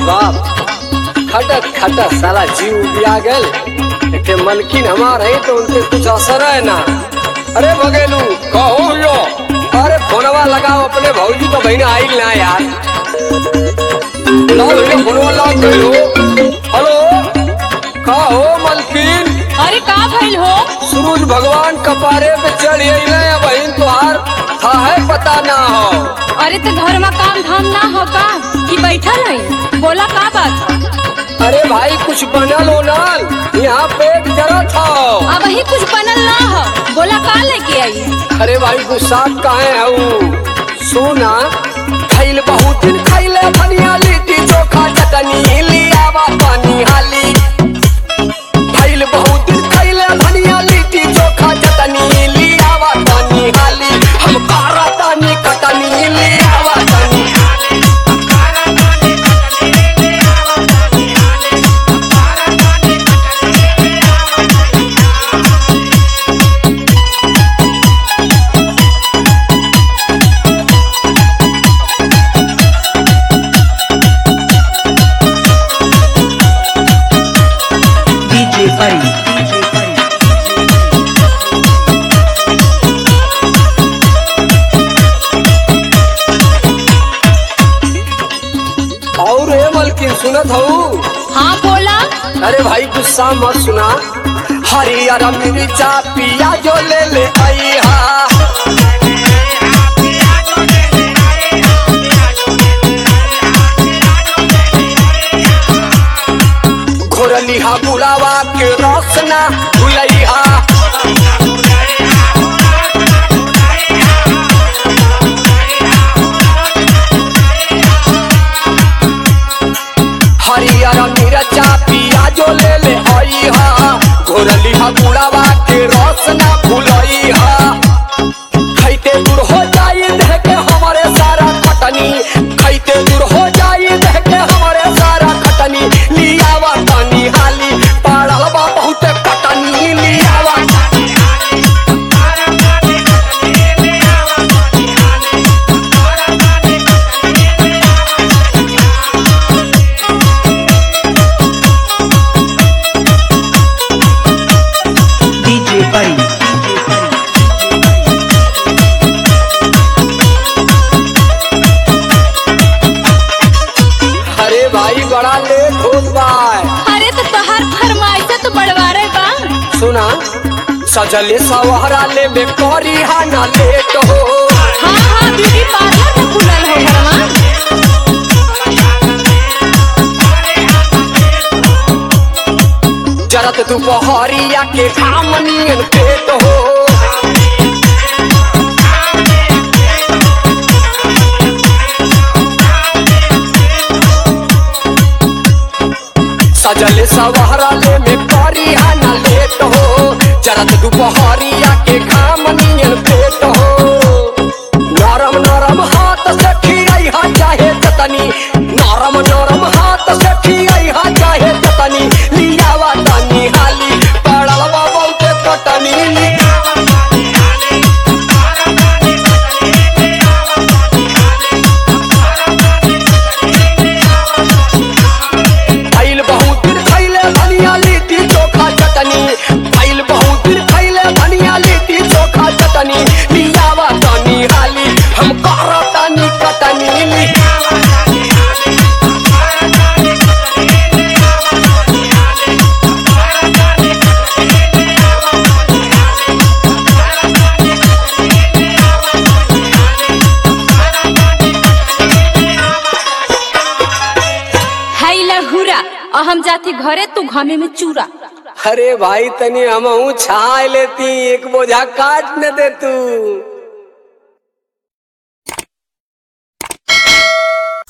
बाप खटक खटक साला जीव बिया गल के मलकिन हमार है तो उनके कुछ असर है ना अरे बगेलू कहो यो अरे फोनवा लगाओ अपने भौजी तो बहन आई ना यार लाओ ये फोनवा लाओ गयो हेलो कहो मलकिन अरे का भइल हो सूरज भगवान कपारे पे चढ़ अइले बहन तुहार था है पता ना हो अरे तो घर में काम धाम ना हो का कि बैठल है बोला का बात है? अरे भाई कुछ बनल होनल यहाँ पेट जरा था अब ही कुछ बनल ना हो बोला का लेके आई अरे भाई गुस्सा काहे हऊ सुना खैल बहुत दिन खैले धनिया लिट्टी चोखा चटनी लियावा पानी हाली खैल बहुत दिन खैले धनिया लिट्टी चोखा चटनी लियावा पानी हाली हम कारा तानी कटनी लियावा तानी DJ Buddy. और ए मलकिन सुनत हऊ हाँ बोला अरे भाई गुस्सा मत सुना हरियर मिर्चा पिया जो ले ले आई हा घोरली हा बुलावा के रोशना भुलई हा हरियर मिर्चा पिया जो ले ले आई हा घोरली हा बुलावा के रोशना भुलई हा खैते दूर हो जाई देह के हमारे सारा खटनी खैते दूर हो जाई देह के हमारे सारा खटनी लियावा तानी हाली पाड़ल बा बहुत खटनी लियावा DJ Buddy. अरे भाई बड़ा लेट होत बा अरे तो तोहार फरमाइश तो बढ़वारे बा सुना सजले सवहरा ले में करी हा ना लेट हो हाँ हाँ ब्यूटी पार्लर तो खुलल हो घरवा जरत दुपहरिया के खामनियन पेट हो सजले सवहरा ले में करी हा ना लेट हो जरत दुपहरिया के खामनियन पेट हो नरम नरम हाथ से खियाई हा चाहे चटनी नरम नरम हाथ से खियाई हा चाहे चटनी लियावा तनी हाली पड़ल बा बहुते कटनी लियावा आइल बहुत दिन खैले धनिया लिट्टी चोखा चटनी आइल बहुत दिन खैले धनिया लिट्टी चोखा चटनी लियावा तनी हाली हम करा तनी कटनी लियावा हाय लहुरा और हम जाती घरे तू घमे में चूरा अरे भाई तनी हम छाए लेती एक बोझा काट न दे तू